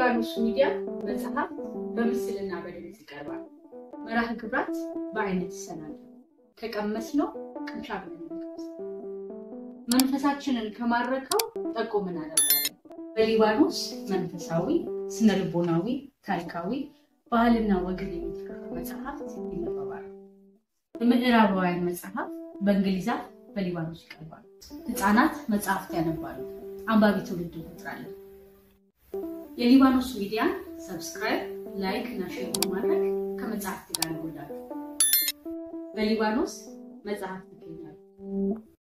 በሊባኖስ ሚዲያ መጽሐፍ በምስልና በድምፅ ይቀርባል። መርሃ ግብራት በአይነት ይሰናል። ከቀመስነው ቅምሻ ብለን እንቀምስ። መንፈሳችንን ከማረከው ጠቆም እናደርጋለን። በሊባኖስ መንፈሳዊ፣ ስነ ልቦናዊ፣ ታሪካዊ፣ ባህልና ወግን የሚተርኩ መጽሐፍት ይነበባሉ። የምዕራባውያን መጽሐፍ በእንግሊዛት በሊባኖስ ይቀርባሉ። ህፃናት መጽሐፍት ያነባሉ። አንባቢ ትውልድ እንፈጥራለን። የሊባኖስ ሚዲያን ሰብስክራይብ፣ ላይክ እና ሼር በማድረግ ከመጽሐፍት ጋር ይወዳሉ። በሊባኖስ መጽሐፍት ይገኛሉ።